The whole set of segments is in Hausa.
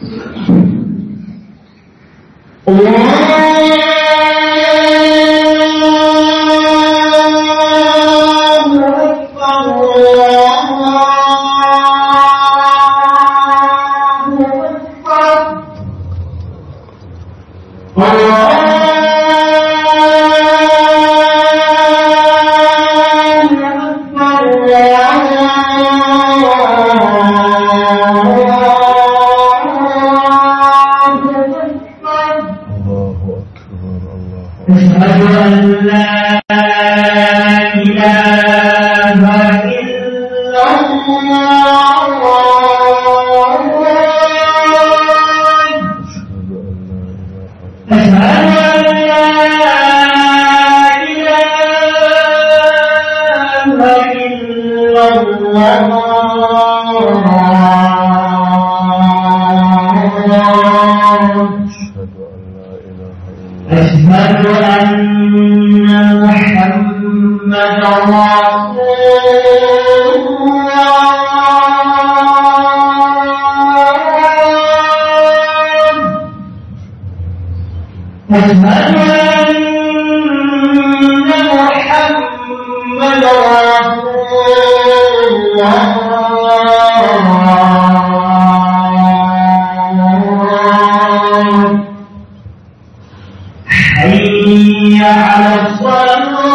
الله أكبر الله أشهد أن لا إله إلا الله أشهد أن لا إله أشهد أن لا إله إلا الله أشهد أن لا إله إلا أشهد أن محمدا رسول الله أشهد أن محمدا رسول الله حي على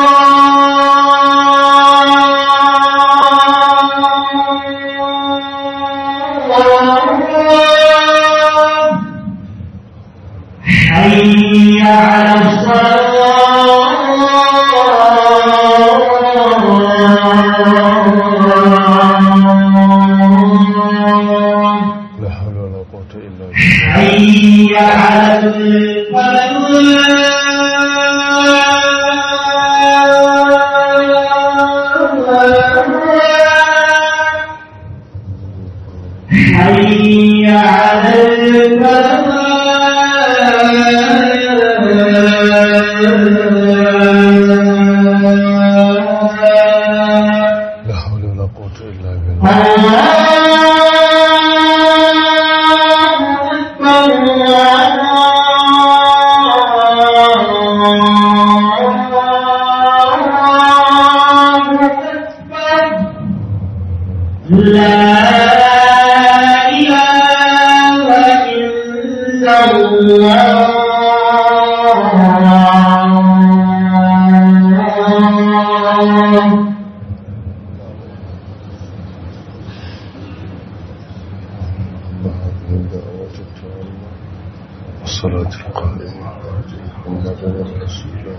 الصلاة حي على الصلاة لا حول ولا قوة إلا بالله حي على الفلاح حي على الفلاح لا حول ولا قوة إلا بالله لا إله إلا الله هذه الدعوة التامة والصلاة القائمة محمدا رسولا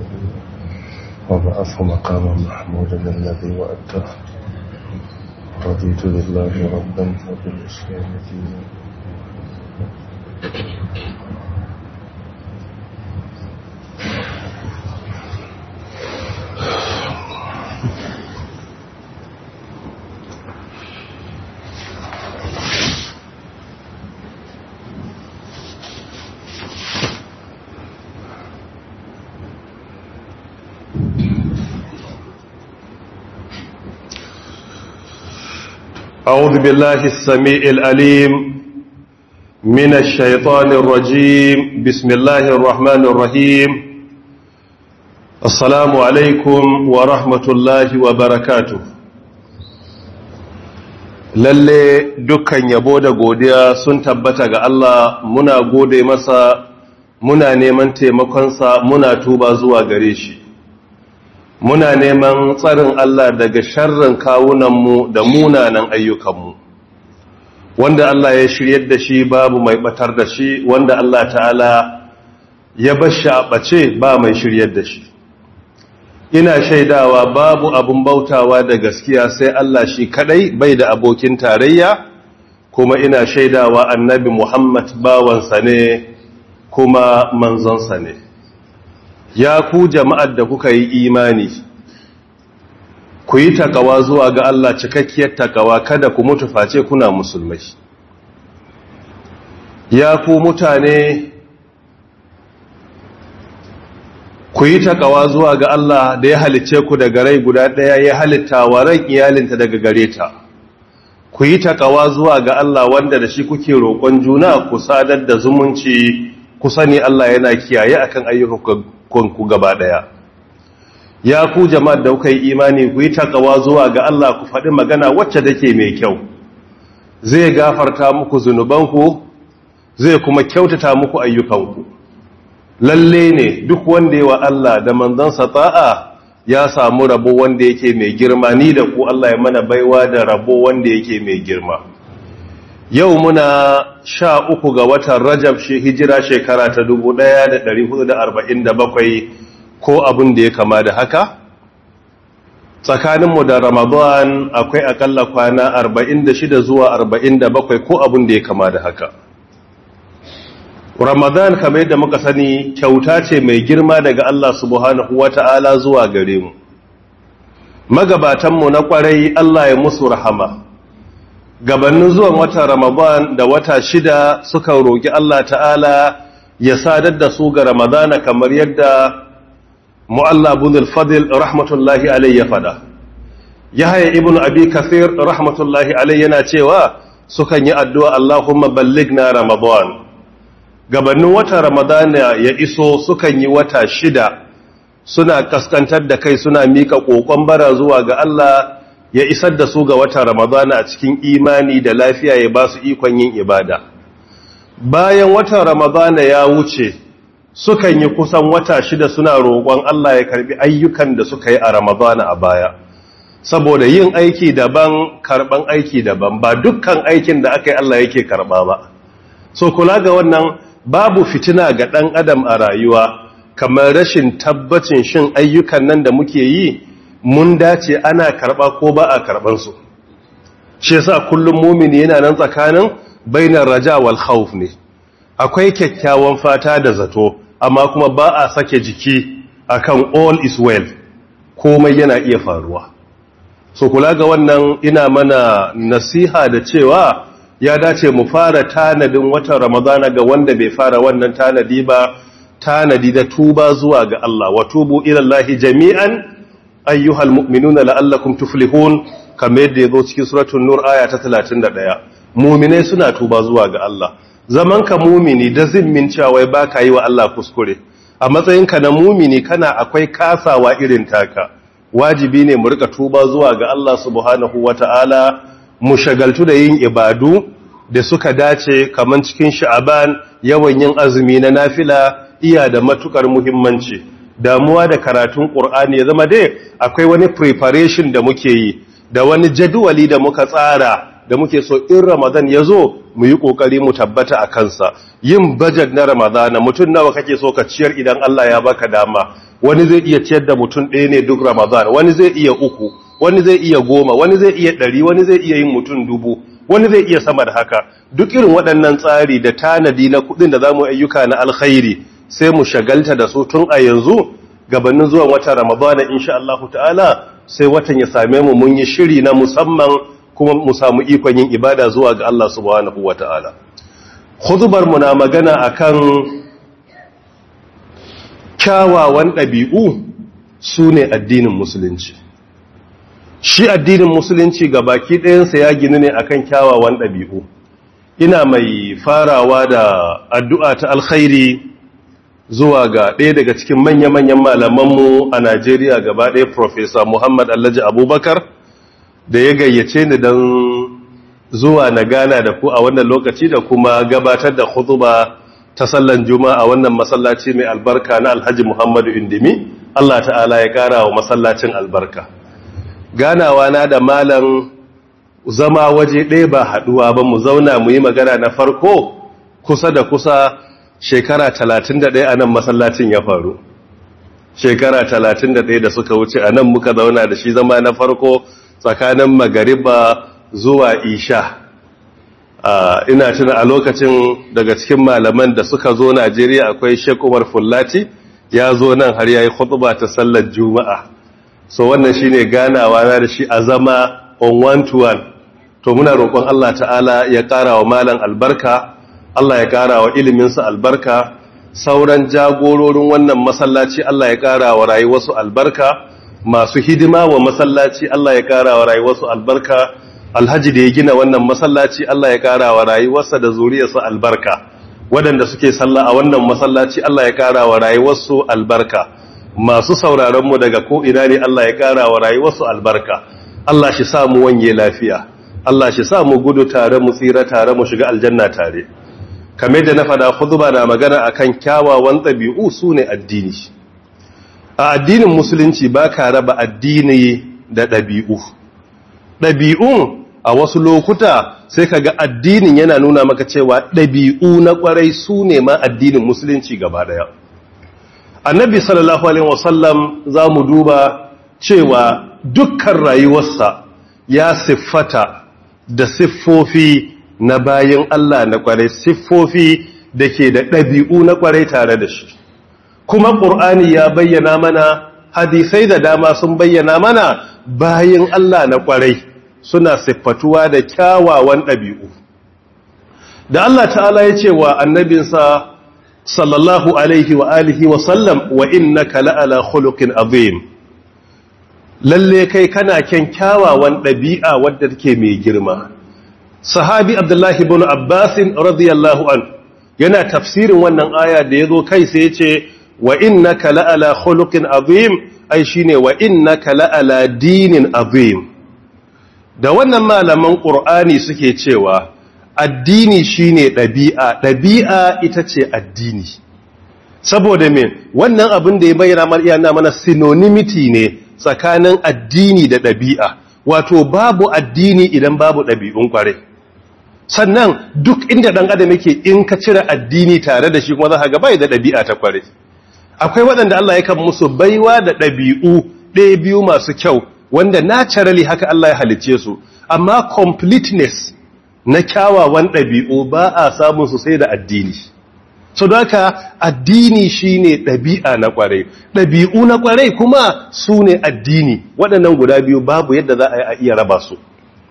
وبعثه مقاما محمودا الذي وأته رضيت بالله ربا وبالإسلام دينا أعوذ بالله السميع الأليم من الشيطان الرجيم بسم الله الرحمن الرحيم السلام عليكم ورحمة الله وبركاته lalle dukkan yabo da godiya sun tabbata ga Allah muna gode masa muna neman taimakonsa muna tuba zuwa gare shi muna neman tsarin Allah daga sharrin kawunanmu da munanan ayyukanmu wanda Allah ya shiryar da shi babu mai batar da shi wanda Allah ta'ala ya bashi a ɓace ba mai shiryar da shi ina shaidawa babu abun bautawa da gaskiya sai Allah shi kadai bai da abokin tarayya kuma ina shaidawa annabi Muhammad bawansa ne kuma manzonsa ne ya ku jama'ar da kuka yi imani ku yi takawa zuwa ga Allah cikakkiyar takawa kada ku mutu face kuna musulmai ya ku mutane ku yi takawa zuwa ga Allah da ya halicce ku daga rai guda ɗaya ya halitta wa ran iyalinta daga gare ta ku yi takawa zuwa ga Allah wanda da shi kuke roƙon juna ku sadar da zumunci ku sani Allah yana kiyaye akan ayyukanku gaba ɗaya ya ku jama'ar da kuka yi imani ku yi takawa zuwa ga Allah ku faɗi magana wacce take mai kyau zai gafarta muku zunubanku zai kuma kyautata muku ayyukanku lalle ne duk wanda yawa Allah da manzansa ta'a ya samu rabo wanda yake mai girma ni da ku Allah ya mana baiwa da rabo wanda yake mai girma yau muna sha uku ga watan rajab shi hijira shekara ta 1447 ko abin da ya kama da haka tsakaninmu da ramadan akwai akalla kwana 46 zuwa 47 ko abin da ya kama da haka ramadan kamar yadda muka sani kyauta ce mai girma daga Allah subhanahu wata'ala zuwa gare mu magabatanmu na kwarai Allah ya musu rahama gabanin zuwan watan ramadan da wata shida suka roƙi Allah ta'ala ya sadar da su ga ramadana kamar yadda mu'alla bin al-fadl rahmatullahi alayhi ya fada yahya ibn abi kathir rahmatullahi alayhi yana cewa sukan yi addu'a Allahumma ballighna ramadan gabanin watan ramadana ya iso sukan yi wata shida suna kaskantar da kai suna mika kokon bara zuwa ga Allah ya isar da su ga watan ramadana a cikin imani da lafiya ya ba su ikon yin ibada bayan watan ramadana ya wuce sukan yi kusan wata shida suna roƙon Allah ya karbi ayyukan da suka yi a ramadana a baya saboda yin aiki daban karban aiki daban ba dukkan aikin da aka yi Allah yake karba ba so kula ga wannan babu fitina ga ɗan adam a rayuwa kamar rashin tabbacin shin ayyukan nan da muke yi mun dace ana karɓa ko ba a karɓansu shi yasa kullum mumini yana nan tsakanin bainar raja wal khawf ne akwai kyakkyawan fata da zato amma kuma ba a sake jiki akan all is well komai yana iya faruwa so kula ga wannan ina mana nasiha da cewa ya dace mu fara tanadin watan ramadana ga wanda bai fara wannan tanadi ba tanadi da tuba zuwa ga Allah wa tubu ila Allah jami'an ayyuhal mu'minuna la'allakum tuflihun kamar yadda yazo cikin suratul nur aya ta 31 mu'minai suna tuba zuwa ga Allah zaman ka mu'mini da zimmin cewa baka yi wa Allah kuskure a matsayinka na mu'mini kana akwai kasawa irin taka wajibi ne mu rika tuba zuwa ga Allah subhanahu wata'ala mu shagaltu da yin ibadu da suka dace kaman cikin sha'aban yawan yin azumi na nafila iya da matukar muhimmanci damuwa da karatun qur'ani ya zama dai akwai wani preparation da muke yi da wani jadwali da muka tsara da muke so in ramadan ya zo mu yi kokari mu tabbata a kansa yin budget na ramadan mutum nawa kake so ka ciyar idan Allah ya baka dama wani zai iya ciyar da mutum ɗaya ne duk ramadan wani zai iya uku wani zai iya goma wani zai iya ɗari wani zai iya yin mutum dubu wani zai iya sama da haka duk irin waɗannan tsari da tanadi na kuɗin da za mu ayyuka na alkhairi sai mu shagalta da su tun a yanzu gabanin zuwan watan ramadana insha Allah ta'ala sai watan ya same mu mun yi shiri na musamman kuma mu samu ikon yin ibada zuwa ga Allah subhanahu wa ta'ala khutbar mu na magana akan kyawawan ɗabi'u su ne addinin musulunci shi addinin musulunci ga baki ɗayansa ya gini ne akan kyawawan ɗabi'u ina mai farawa da addu'a ta alkhairi zuwa ga ɗaya daga cikin manya-manyan malamanmu a najeriya gaba ɗaya profesa muhammad allaji abubakar da ya gayyace ni don zuwa na gana da ku a wannan lokaci da kuma gabatar da khutuba ta sallan juma'a a wannan masallaci mai albarka na alhaji muhammadu indimi allah ta'ala ya ƙara wa masallacin albarka ganawa na da malam zama waje ɗaya ba haɗuwa ba mu zauna mu yi magana na farko kusa da kusa shekara talatin da ɗaya a nan masallacin ya faru shekara talatin da ɗaya da suka wuce a nan muka zauna da shi zama na farko tsakanin magariba zuwa isha ina tuna a lokacin daga cikin malaman da suka zo najeriya akwai sheik umar fullati ya zo nan har ya yi khutuba ta sallar juma'a so wannan shine ganawa na da shi a zama on one to one to muna roƙon Allah ta'ala ya ƙara wa malan albarka Allah ya ƙara wa iliminsa albarka sauran jagororin wannan masallaci Allah ya ƙara wa rayuwarsu albarka masu hidima wa masallaci Allah ya ƙara wa rayuwarsu albarka alhaji da ya gina wannan masallaci Allah ya kara wa rayuwarsa da zuriyarsa albarka waɗanda suke sallah a wannan masallaci Allah ya kara wa rayuwarsu albarka masu sauraron mu daga ko ina ne Allah ya kara wa rayuwarsu albarka Allah shi sa mu wanye lafiya Allah shi sa mu gudu tare mu tsira tare mu shiga aljanna tare kamar da na fada khutba na magana akan kyawawan ɗabi'u sune addini a addinin musulunci ba ka raba addini da ɗabi'u ɗabi'un a wasu lokuta sai ka ga addinin yana nuna maka cewa ɗabi'u na ƙwarai su ne ma addinin musulunci gaba ɗaya annabi sallallahu alaihi wasallam za mu duba cewa dukkan rayuwarsa ya siffata da siffofi na bayan Allah na ƙwarai siffofi da ke da ɗabi'u na ƙwarai tare da shi kuma ƙur'ani ya bayyana mana hadisai da dama sun bayyana mana bayan Allah na ƙwarai suna siffatuwa da kyawawan ɗabi'u da Allah ta'ala ya ce wa annabinsa sallallahu alaihi wa alihi wa sallam wa innaka la'ala khuluqin azim lalle kai kana kyan kyawawan ɗabi'a wadda take mai girma sahabi abdullahi ibn abbasin radiyallahu an yana tafsirin wannan aya da yazo kai sai ya ce wa innaka la'ala khuluqin azim ai shine wa innaka la'ala dinin azim da wannan malaman qur'ani suke cewa addini shine dabi'a dabi'a ita ce addini saboda me wannan abin da ya bayyana mana yana mana synonymity ne tsakanin addini da dabi'a wato babu addini idan babu dabi'un kware sannan duk inda dan adam yake in ka cire addini tare da shi kuma za ka ga bai da dabi'a ta kware akwai waɗanda Allah ya kan musu baiwa da ɗabi'u ɗaya biyu masu kyau wanda naturally haka Allah ya halicce su amma completeness na kyawawan ɗabi'u ba a samun su sai da addini so da haka addini shine ɗabi'a na ƙwarai ɗabi'u na ƙwarai kuma su ne addini waɗannan guda biyu babu yadda za a iya raba su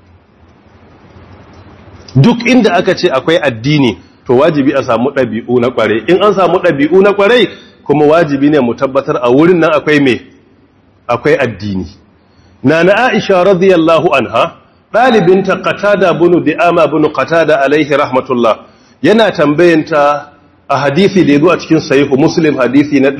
duk inda aka ce akwai addini to wajibi a samu ɗabi'u na ƙwarai in an samu ɗabi'u na ƙwarai kuma wajibi ne mu tabbatar a wurin nan akwai me akwai addini nana aisha radiyallahu anha dalibinta qatada bunu di'ama bunu qatada alaihi rahmatullah yana tambayanta a hadisi da yazo a cikin sahihu muslim hadisi na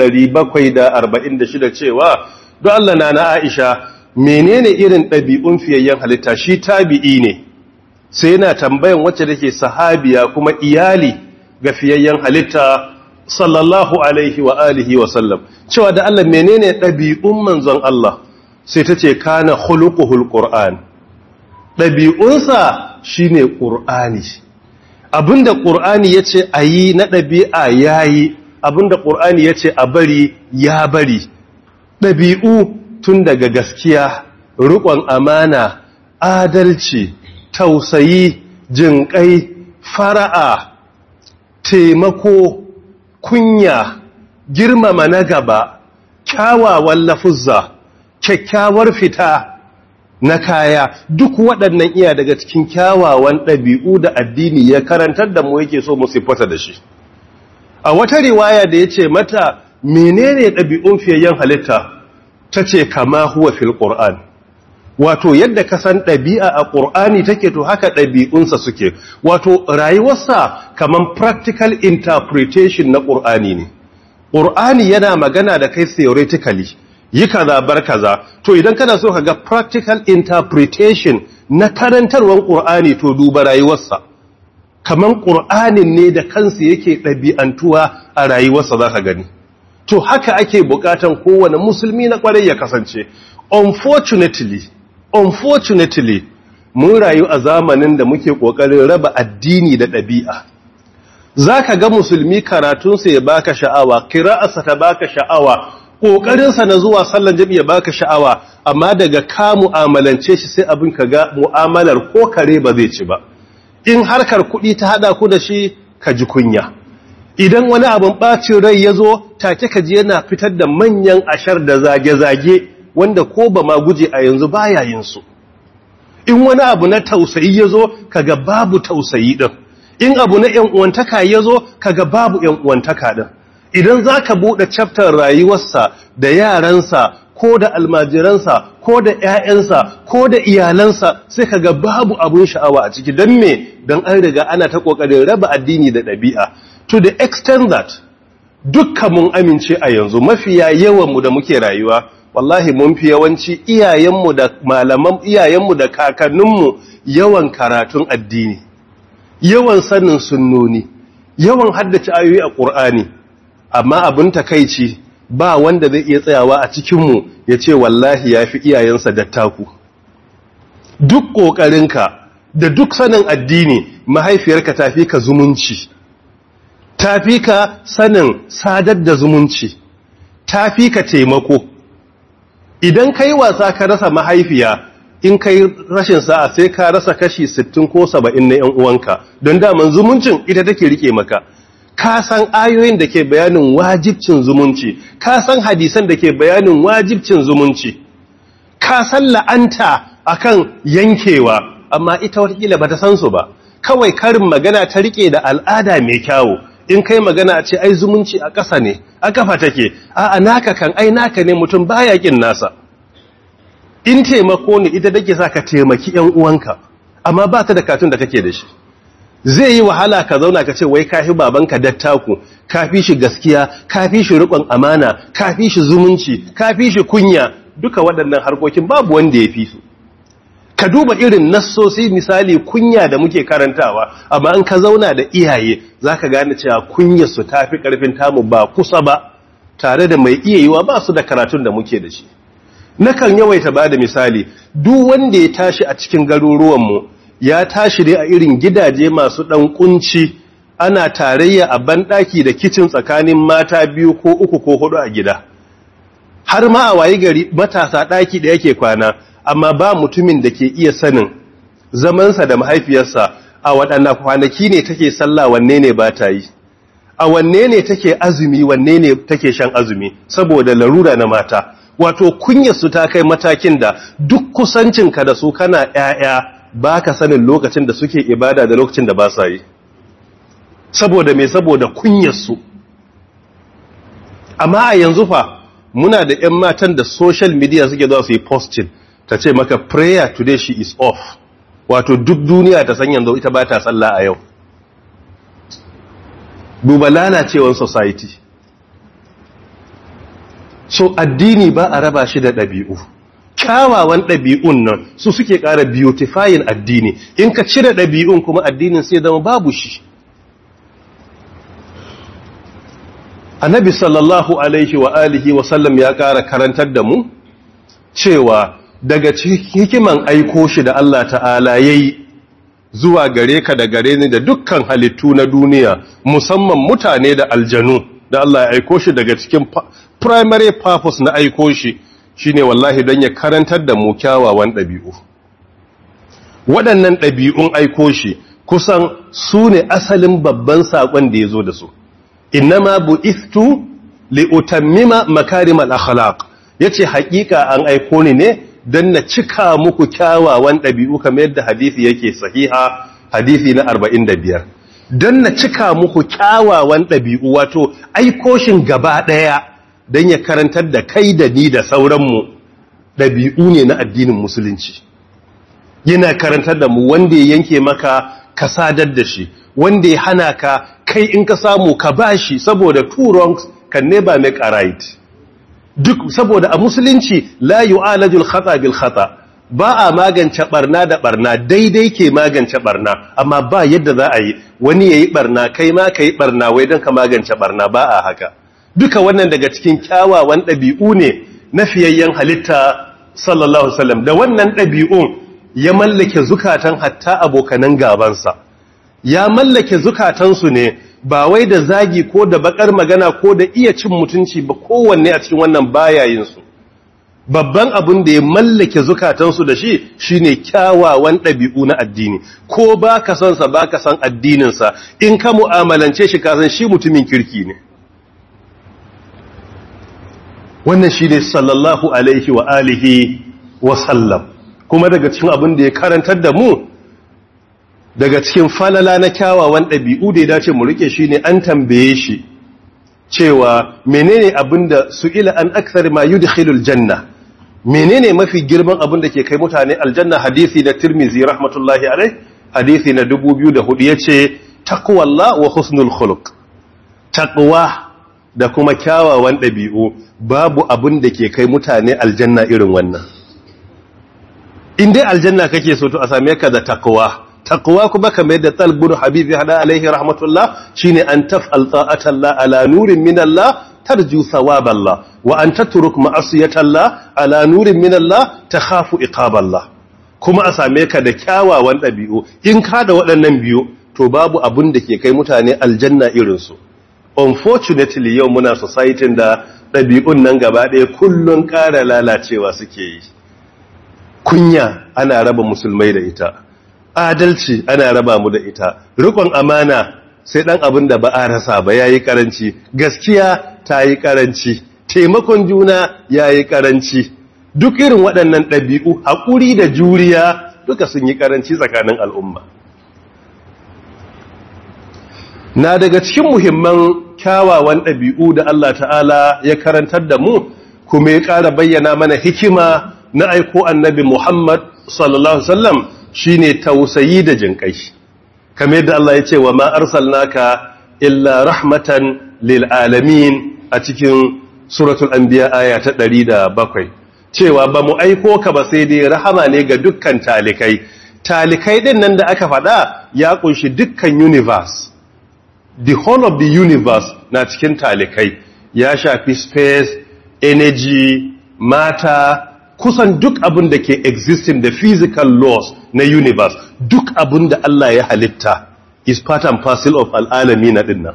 746 cewa don Allah nana aisha menene irin ɗabi'un fiyayyen halitta shi tabi'i ne sai yana tambayan wacce take sahabiya kuma iyali ga fiyayyen halitta sallallahu alaihi wa alihi wa sallam cewa da Allah menene ɗabi'un manzon Allah sai ta ce kana khuluquhul qur'an ɗabi'unsa shine qur'ani abinda qur'ani yace ayi na ɗabi'a yayi abinda qur'ani yace a bari ya bari ɗabi'u tun daga gaskiya riƙon amana adalci tausayi jinƙai fara'a taimako kunya girmama na gaba kyawawan lafuzza kyakkyawar fita na kaya duk waɗannan iya daga cikin kyawawan ɗabi'u da addini ya karantar da mu yake so mu siffata da shi a wata riwaya da ya ce mata menene ɗabi'un fiyayyen halitta ta ce kama huwa fil ƙur'an wato yadda ka san ɗabi'a a ƙur'ani take to haka ɗabi'unsa suke wato rayuwarsa kaman practical interpretation na ƙur'ani ne ƙur'ani yana magana da kai theoretically yi kaza bar kaza to idan kana so ka ga practical interpretation na karantarwar ƙur'ani to duba rayuwarsa kaman ƙur'anin ne da kansa yake ɗabi'antuwa a rayuwarsa za ka gani to haka ake buƙatan kowane musulmi na ƙwarai ya kasance unfortunately unfortunately mun rayu a zamanin da muke ƙoƙarin raba addini da ɗabi'a za ka ga musulmi karatunsa ya baka sha'awa kira'arsa ta baka sha'awa ƙoƙarinsa na zuwa sallan jami'a baka sha'awa amma daga ka mu'amalance shi sai abin ka ga mu'amalar ko kare ba zai ci ba in harkar kuɗi ta haɗa ku da shi ka ji kunya idan wani abin ɓacin rai ya zo take ka ji yana fitar da manyan ashar da zage-zage wanda ko ba ma guje a yanzu baya yin su in wani abu na tausayi ya zo kaga babu tausayi ɗin in abu na ‘yan uwantaka ya zo kaga babu ‘yan uwantaka ɗin idan za ka buɗe chapter rayuwarsa da yaransa ko da almajiransa ko da 'ya'yansa ko da iyalansa sai ka ga babu abun sha'awa a ciki don me don an riga ana ta ƙoƙarin raba addini da ɗabi'a to the extent that dukkan mun amince a yanzu mafiya yawanmu da muke rayuwa wallahi mun fi yawanci iyayenmu da malaman iyayenmu da kakanninmu yawan karatun addini yawan sanin sunnoni yawan haddace ayoyi a ƙur'ani amma abin takaici ba wanda zai iya tsayawa a cikinmu ya ce wallahi ya fi iyayensa dattaku duk ƙoƙarinka da duk sanin addini mahaifiyarka ta fi ka zumunci ta fi ka sanin sadar da zumunci ta fi ka taimako idan ka yi wasa ka rasa mahaifiya in ka yi rashin sa'a sai ka rasa kashi 60 ko 70 na 'yan uwanka don daman zumuncin ita take rike maka ka san ayoyin da ke bayanin wajibcin zumunci ka san hadisan da ke bayanin wajibcin zumunci ka san la'anta akan yankewa amma ita watakila bata san su ba kawai karin magana ta rike da al'ada mai kyawu in kai magana a ce ai zumunci a ƙasa ne a kafa take a naka kan ai naka ne mutum baya kin nasa in taimako ne ita take sa ka taimaki yan uwanka amma ba ta da katun da kake da shi zai yi wahala ka zauna ka ce wai kafi babanka dattaku kafi shi gaskiya kafi shi riƙon amana kafi shi zumunci kafi shi kunya duka waɗannan harkokin babu wanda ya fi su ka duba irin nassosi misali kunya da muke karantawa amma an ka zauna da iyaye za ka gane cewa kunyarsu ta fi ƙarfin tamu ba kusa ba tare da mai iya yiwa ba su da karatun da muke da shi nakan yawaita ba da misali duk wanda ya tashi a cikin garuruwanmu ya tashi dai a irin gidaje masu ɗan kunci ana tarayya a banɗaki da kicin tsakanin mata biyu ko uku ko hudu a gida har ma a wayi gari matasa ɗaki da yake kwana amma ba mutumin da ke iya sanin zamansa da mahaifiyarsa a waɗannan kwanaki ne take sallah wanne ne ba ta yi a wanne ne take azumi wanne ne take shan azumi saboda larura na mata wato kunyarsu ta kai matakin da duk kusancinka da su kana ‘ya'ya ba ka sanin lokacin da suke ibada da lokacin da ba sa yi saboda mai saboda kunyarsu amma a yanzu fa muna da ‘yan matan da social media suke zuwa su yi posting ta ce maka prayer today she is off wato duk duniya ta san yanzu ita ba ta sallah a yau duba lalacewar society so addini ba a raba shi da ɗabi'u kyawawan ɗabi'un nan su suke ƙara beautifying addini in ka cire ɗabi'un kuma addinin sai zama babu shi annabi sallallahu alaihi wa alihi wa sallam ya ƙara karantar da mu cewa daga hikiman aiko shi da Allah ta'ala yayi zuwa gare ka da gare ni da dukkan halittu na duniya musamman mutane da aljanu da Allah ya aiko shi daga cikin primary purpose na aiko shi shine wallahi don ya karantar da mu kyawawan ɗabi'u waɗannan ɗabi'un aiko shi kusan su ne asalin babban saƙon da ya zo da su innama bu'ithtu li utammima makarimal akhlaq yace haƙiƙa an aiko ni ne don na cika muku kyawawan ɗabi'u kamar yadda hadisi yake sahiha hadisi na 45 don na cika muku kyawawan ɗabi'u wato aikoshin gaba ɗaya don ya karantar da kai da ni da sauranmu ɗabi'u ne na addinin musulunci yana karantar da mu wanda ya yanke maka ka sadar da shi wanda ya hana ka kai in ka samu ka bashi saboda two wrongs can never make a right duk saboda a musulunci la yu'alajul khata bil khata ba a magance barna da barna daidai ke magance barna amma ba yadda za a yi wani yayi barna kai ma kai barna wai don ka magance barna ba a haka duka wannan daga cikin kyawawan ɗabi'u ne na fiyayyen halitta sallallahu wasallam da wannan ɗabi'un ya mallake zukatan hatta abokanan gabansa ya mallake zukatansu ne ba wai da zagi ko da bakar magana ko da iya cin mutunci ba kowanne a cikin wannan bayayinsu babban abin da ya mallake zukatansu da shi shine kyawawan ɗabi'u na addini ko ba ka san sa ba ka san addininsa in ka mu'amalance shi ka san shi mutumin kirki ne wannan shi ne sallallahu alaihi wa alihi wa sallam kuma daga cikin abin da ya karantar da mu daga cikin falala na kyawawan ɗabi'u da ya dace mu rike shi ne an tambaye shi cewa menene abinda su ila an aksar ma yudkhilul janna menene mafi girman abin da ke kai mutane aljanna hadisi na tirmizi rahmatullahi alai hadisi na 2004 yace taqwallah wa husnul khuluq taqwa da kuma kyawawan ɗabi'u babu abin da ke kai mutane aljanna irin wannan in dai aljanna kake so to a same ka da taqwa taqwa kuma kamar yadda talbun habibi hada alaihi rahmatullah shine an taf'al ta'atallah ala nurin min Allah tarju thawaballah wa an tatruk ma'asiyatallah ala nurin min Allah takhafu iqaballah kuma a same ka da kyawawan ɗabi'u in ka da waɗannan biyu to babu abin da ke kai mutane aljanna irin su unfortunately yau muna society da ɗabi'un nan gaba ɗaya kullun ƙara lalacewa suke yi kunya ana raba musulmai da ita adalci ana raba mu da ita rikon amana sai dan abin da ba a rasa ba yayi karanci gaskiya ta yi karanci taimakon juna yayi karanci duk irin waɗannan ɗabi'u haƙuri da juriya duka sun yi karanci tsakanin al'umma na daga cikin muhimman kyawawan ɗabi'u da Allah ta'ala ya karantar da mu kuma ya ƙara bayyana mana hikima na aiko annabi Muhammad sallallahu Alaihi wasallam shine tausayi da jinkai kamar yadda Allah ya ce wa ma arsalnaka illa rahmatan lil alamin a cikin suratul anbiya aya ta 107 cewa ba mu aiko ka ba sai dai rahama ne ga dukkan talikai talikai din nan da aka faɗa ya kunshi dukkan universe the whole of the universe na cikin talikai ya shafi space energy mata kusan duk abin da ke existing da physical laws na universe duk abin da Allah ya halitta is part and parcel of al'alami na dinnan.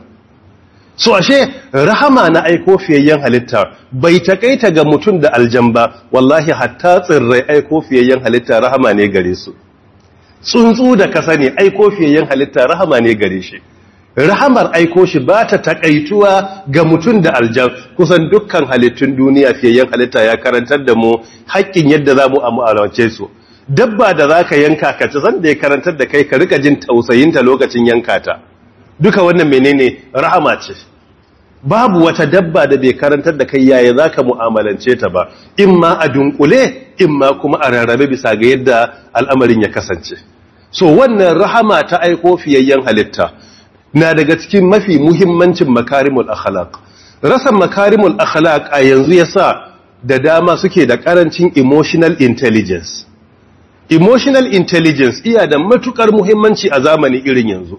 So ashe rahama na aiko fiyayyen halitta bai takaita ga mutum da aljan ba wallahi hatta tsirrai aiko fiyayyen halitta rahama ne gare su. Tsuntsu da kasa ne aiko fiyayyen halitta rahama ne gare shi. Rahamar aiko shi ba ta takaituwa ga mutum da aljan kusan dukkan halittun duniya fiyayyen halitta ya karantar da mu haƙƙin yadda za mu amu'alance su. dabba da za ka yanka ka ci zan da ya karantar da kai ka rika jin tausayinta lokacin yanka ta duka wannan menene rahama ce babu wata dabba da bai karantar da kai yaya za ka mu'amalance ta ba in ma a dunkule in ma kuma a rarrabe bisa ga yadda al'amarin ya kasance so wannan rahama ta aiko fiyayyen halitta na daga cikin mafi muhimmancin makarimul akhlaq rasa makarimul akhlaq a yanzu yasa da dama suke da karancin emotional intelligence emotional intelligence iya da matukar muhimmanci a zamani irin yanzu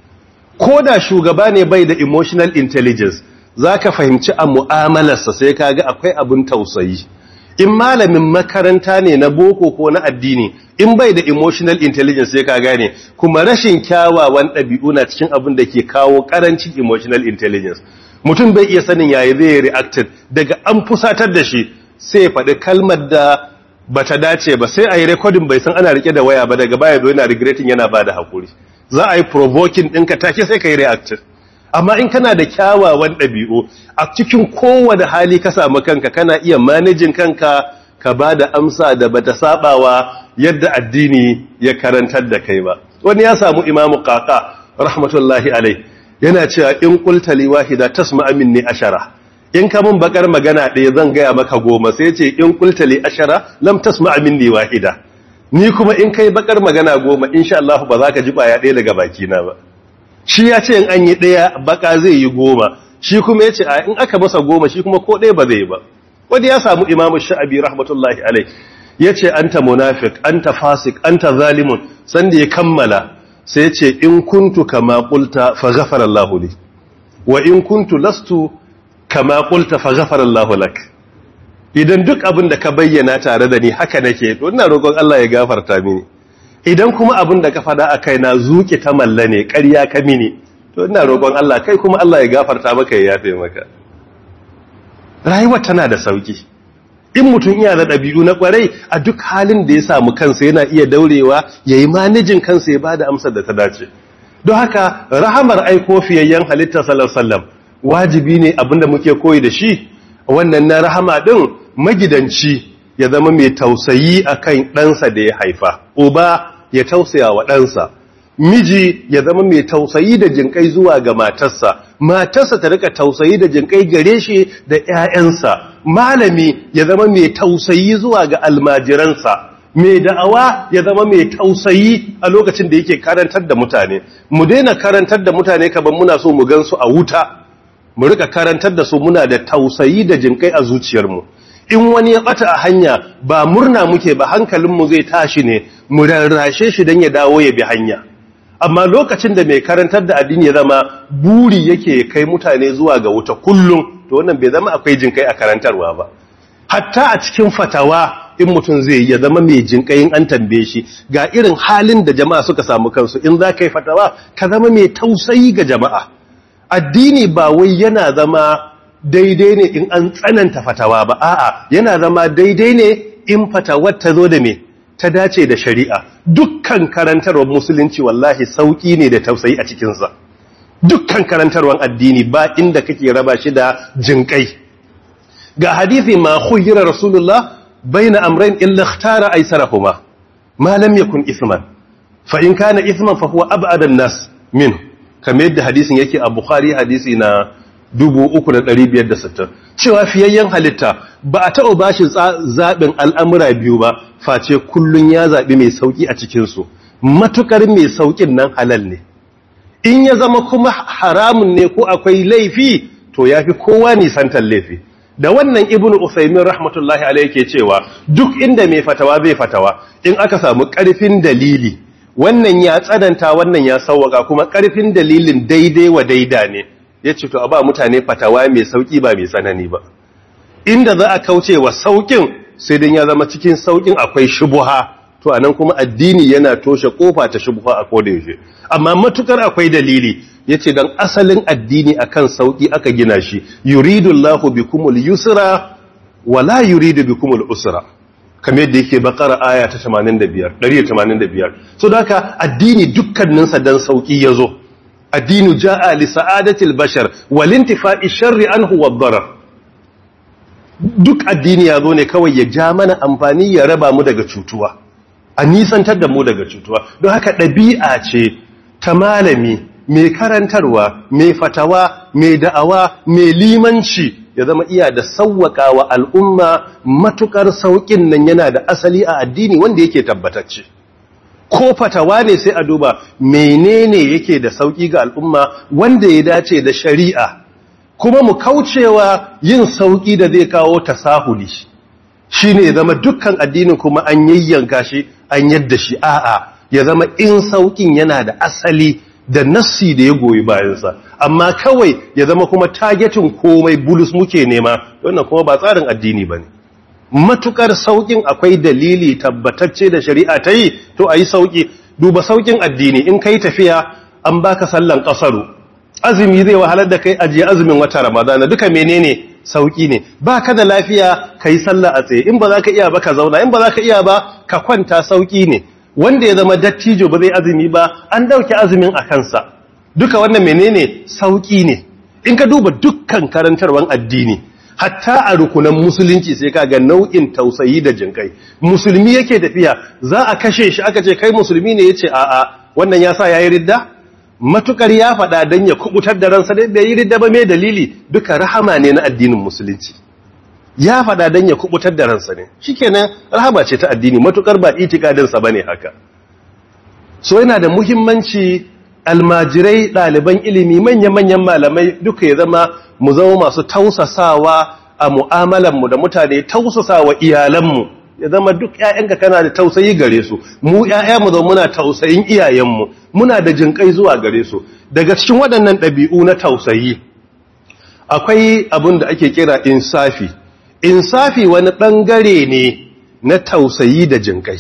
ko da shugaba ne bai da emotional intelligence za ka fahimci a mu'amalarsa sai ka ga akwai abin tausayi in malamin makaranta ne na boko ko na addini in bai da emotional intelligence sai ka gane kuma rashin kyawawan ɗabi'u na cikin abin da ke kawo ƙarancin emotional intelligence mutum bai iya sanin yayi zai reacted daga an fusatar da shi sai ya faɗi kalmar da ba ta dace ba sai a yi rekodin bai san ana rike da waya ba daga baya zo yana regretting yana ba da haƙuri za a yi provoking ɗinka take sai ka yi reactive amma in kana da kyawawan ɗabi'u a cikin kowane hali ka samu kanka kana iya manajin kanka ka ba da amsa da bata sabawa yadda addini ya karantar da kai ba wani ya samu imamu kaka rahmatullahi alai yana cewa in qulta li wahida tasma'a minni ashara in ka mun bakar magana ɗaya zan gaya maka goma sai ce in kultali ashara lam tasma minni wahida ni kuma in kai bakar magana goma insha Allah ba za ka ji baya ɗaya daga baki na ba shi ya ce in an yi ɗaya baka zai yi goma shi kuma ya ce a in aka masa goma shi kuma ko ɗaya ba zai ba wanda ya samu imamu sha'abi rahmatullahi alai ya ce anta munafik anta fasik anta zalimun sanda ya kammala sai ya ce in kuntu kama qulta fa ghafara Allah li wa in kuntu lastu kama qulta fa ghafara Allah lak idan duk abin da ka bayyana tare da ni haka nake to ina roƙon Allah ya gafarta mini idan kuma abin da ka fada a kaina zuki ta malla ne ƙarya ka mini to ina roƙon Allah kai kuma Allah ya gafarta maka ya yafe maka rayuwa tana da sauki in mutum iya da ɗabi'u na ƙwarai a duk halin da ya samu kansa yana iya daurewa ya yi manajin kansa ya ba da amsar da ta dace don haka rahamar aiko fiyayyen halitta sallallahu wajibi ne abinda muke koyi da shi wannan na rahama ɗin magidanci ya zama mai tausayi akan ɗansa da ya haifa uba ya tausaya wa ɗansa miji ya zama mai tausayi da jinkai zuwa ga matarsa matarsa ta rika tausayi da jinkai gare shi da ƴaƴansa malami ya zama mai tausayi zuwa ga almajiransa mai da'awa ya zama mai tausayi a lokacin da yake karantar da mutane mu daina karantar da mutane kaban muna so mu gansu a wuta mu rika karantar da su muna da tausayi da jinkai a zuciyarmu in wani ya bata a hanya ba murna muke ba hankalinmu zai tashi ne mu rarrashe shi don ya dawo ya bi hanya amma lokacin da mai karantar da addini ya zama buri yake kai mutane zuwa ga wuta kullum to wannan bai zama akwai jinkai a karantarwa ba hatta a cikin fatawa in mutum zai ya zama mai jinkayin an tambaye shi ga irin halin da jama'a suka samu kansu in za ka yi fatawa ka zama mai tausayi ga jama'a addini ba wai yana zama daidai ne in an tsananta fatawa ba a'a yana zama daidai ne in fatawar ta zo da me ta dace da shari'a dukkan karantarwar musulunci wallahi sauki ne da tausayi a cikinsa dukkan karantarwar addini ba inda kake raba shi da jinkai ga hadithi ma khuyira rasulullah baina amrayn illa ikhtara aysarahuma ma lam yakun ithman fa in kana ithman fa huwa ab'ada an-nas minhu kamar yadda hadisin yake a bukhari hadisi na 3560 cewa fiyayyen halitta ba a taɓa bashi zaɓin al'amura biyu ba face kullun ya zaɓi mai sauƙi a cikinsu matukar mai sauƙin nan halal ne in ya zama kuma haramun ne ko akwai laifi to ya fi kowa nisantar laifi da wannan ibn usaimin rahmatullahi alaihi ke cewa duk inda mai fatawa zai fatawa in aka samu ƙarfin dalili wannan ya tsananta wannan ya sauwaka kuma ƙarfin dalilin daidai wa daida ne ya ce to a ba mutane fatawa mai sauƙi ba mai tsanani ba inda za a kauce wa sauƙin sai dan ya zama cikin sauƙin akwai shubuha to anan kuma addini yana toshe kofa ta shubuha a koda yaushe amma matukar akwai dalili yace dan asalin addini akan sauƙi aka gina shi yuridullahu bikumul yusra wala yuridu bikumul usra kamar yadda yake bakara aya ta 85 185 so da haka addini dukkaninsa dan sauki yazo addinu jaa li sa'adatil bashar wal intifa'i sharri anhu wad darar duk addini yazo ne kawai ya ja mana amfani ya raba mu daga cutuwa a nisantar da mu daga cutuwa don haka ɗabi'a ce ta malami mai karantarwa mai fatawa mai da'awa mai limanci ya zama iya da sauwaka wa al'umma matukar sauƙin nan yana da asali a addini wanda yake tabbatacce ko fatawa ne sai a duba menene yake da sauƙi ga al'umma wanda ya dace da shari'a kuma mu kaucewa yin sauƙi da zai kawo tasahuli shi ne zama dukkan addinin kuma an yayyanka shi an yadda shi a'a ya zama in sauƙin yana da asali da nassi da ya goyi bayansa amma kawai ya zama kuma targetin komai bulus muke nema wannan kuma ba tsarin addini ba ne matukar saukin akwai dalili tabbatacce da shari'a ta yi to a yi sauki duba saukin addini in kai tafiya an baka sallan kasaru azumi zai wahalar da kai ajiye azumin wata ramadana duka menene sauki ne ba ka da lafiya ka yi sallah a tsaye in ba za ka iya ba ka zauna in ba za ka iya ba ka kwanta sauki ne wanda ya zama dattijo ba zai azumi ba an dauke azumin a kansa duka wannan menene sauki ne in ka duba dukkan karantarwan addini hatta a rukunan musulunci sai ka ga nau'in tausayi da jinkai musulmi yake tafiya za a kashe shi aka ce kai musulmi ne yace a a wannan ya sa yayi ridda matukar ya faɗa dan ya kubutar da ransa dai bai yi ridda ba me dalili duka rahama ne na addinin musulunci ya faɗa don ya kubutar da ransa ne shikenan rahama ce ta addini matukar ba itikadinsa bane haka so yana da muhimmanci almajirai ɗaliban ilimi manya-manyan malamai duka ya zama mu zama masu tausasawa a mu'amalanmu da mutane tausasawa iyalanmu ya zama duk ‘ya'yanka kana da tausayi gare su mu ‘ya'ya mu zama muna tausayin iyayenmu muna da jinƙai zuwa gare su daga cikin waɗannan ɗabi'u na tausayi akwai abin da ake kira insafi insafi wani ɓangare ne na tausayi da jinƙai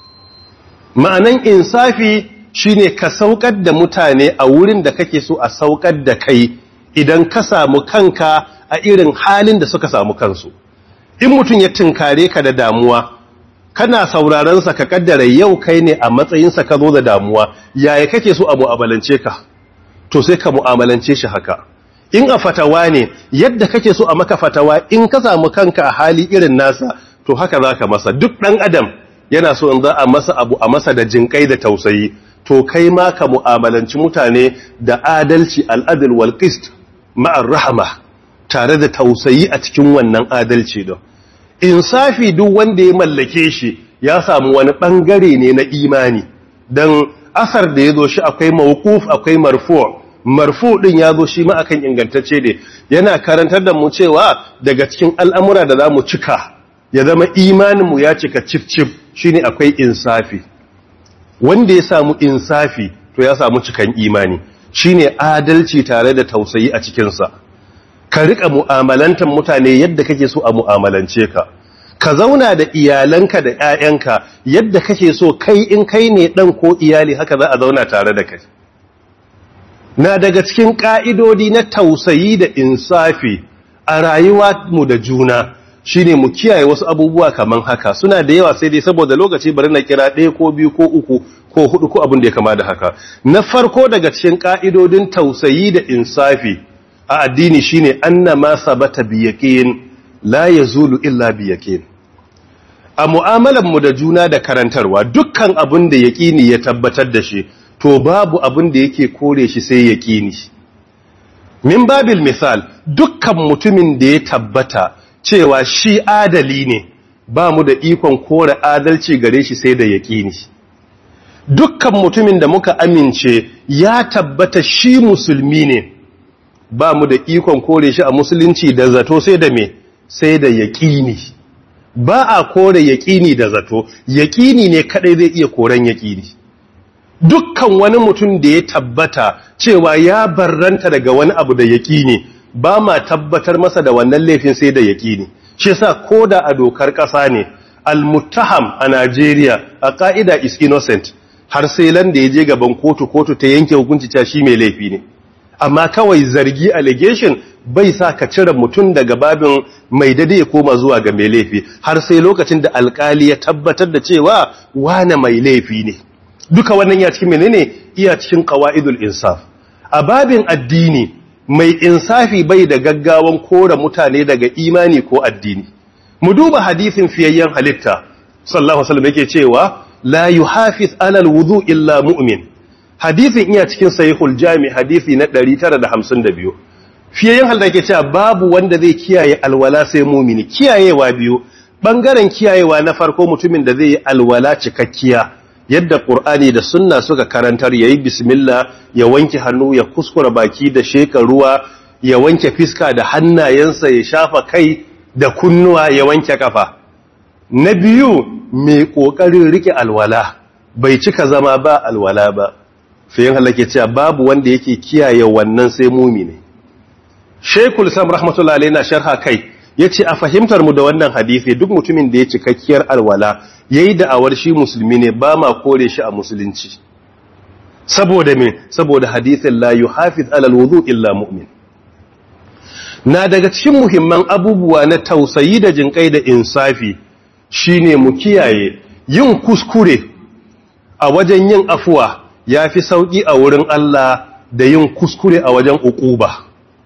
ma'anan insafi shine ka saukar da mutane a wurin da kake so a saukar da kai idan ka samu kanka a irin halin da suka samu kansu in mutum ya tunkare ka da damuwa kana saurarensa ka kaddara yau kai ne a matsayinsa ka zo da damuwa yaya kake so a mu'amalance ka to sai ka mu'amalance shi haka in a fatawa ne yadda kake so a maka fatawa in ka samu kanka a hali irin nasa to haka za ka masa duk ɗan adam yana so in za a masa abu a masa da jinƙai da tausayi to kai ma ka mu'amalanci mutane da adalci al'adil wal qist ma'ar rahama tare da tausayi a cikin wannan adalci don insafi duk wanda ya mallake shi ya samu wani bangare ne na imani dan asar da ya zo shi akwai mawquf akwai marfu' marfu din ya zo shi ma akan ingantacce ne yana karantar da mu cewa daga cikin al'amura da za mu cika ya zama imaninmu ya cika cif-cif shine akwai insafi wanda ya samu insafi to ya samu cikan imani shine adalci tare da tausayi a cikinsa ka rika mu'amalantar mutane yadda kake so a mu'amalance ka ka zauna da iyalanka da 'ya'yanka yadda kake so kai in kai ne dan ko iyali haka za a zauna tare da kai na daga cikin ƙa'idodi na tausayi da insafi a rayuwa mu da juna shine mu kiyaye wasu abubuwa kaman haka suna da yawa sai dai saboda lokaci bari na kira ɗaya ko biyu ko uku ko hudu ko abin da ya kama da haka na farko daga cikin ƙa'idodin tausayi da insafi a addini shine anna ma sabata bi yaqin la yazulu illa bi yaqin a mu'amalar mu da juna da karantarwa dukkan abin da yaqini ya tabbatar da shi to babu abin da yake kore shi sai yaqini min babil misal dukkan mutumin da ya tabbata cewa shi adali ne ba mu da ikon kore adalci gare shi sai da yaqini dukkan mutumin da muka amince ya tabbata shi musulmi ne ba mu da ikon kore shi a musulunci da zato sai da me sai da yaƙini ba a kore yaƙini da zato yaƙini ne kadai zai iya koren yaƙini dukkan wani mutum da ya tabbata cewa ya barranta daga wani abu da yaƙini ba ma tabbatar masa da wannan laifin sai da yaƙini shi yasa koda a dokar ƙasa ne al-muttaham a Najeriya a ƙa'ida is innocent har sai landa ya je gaban kotu kotu ta yanke hukunci cewa shi mai laifi ne amma kawai zargi allegation bai sa ka cire mutum daga babin mai dade ya koma zuwa ga mai laifi har sai lokacin da alkali ya tabbatar da cewa wane mai laifi ne duka wannan ya cikin menene iya cikin qawaidul insaf a babin addini mai insafi bai da gaggawan kora mutane daga imani ko addini mu duba hadisin fiyayyen halitta sallallahu alaihi wasallam yake cewa la yuhafiz alal wudu illa mu'min hadisin iya cikin sahihul jami hadisi na 952 fiyayen halda ke cewa babu wanda zai kiyaye alwala sai mumini kiyayewa biyu bangaren kiyayewa na farko mutumin da zai yi alwala cikakkiya yadda qur'ani da sunna suka karantar yayi bismillah ya wanke hannu ya kuskura baki da sheka ruwa ya wanke fiska da hannayensa ya shafa kai da kunnuwa ya wanke kafa na biyu mai kokarin rike alwala bai cika zama ba alwala ba fiyin halake cewa babu wanda yake kiyaye wannan sai mumini Sheikhul Islam rahmatullahi alayhi na sharha kai yace a fahimtar mu da wannan hadisi duk mutumin da ya cikakkiyar alwala yayi da awar shi musulmi ne ba ma kore shi a musulunci saboda me saboda hadisin la yuhafiz ala alwudu illa mu'min na daga cikin muhimman abubuwa na tausayi da jinkai da insafi shine mu kiyaye yin kuskure a wajen yin afuwa ya fi sauƙi a wurin Allah da yin kuskure a wajen uquba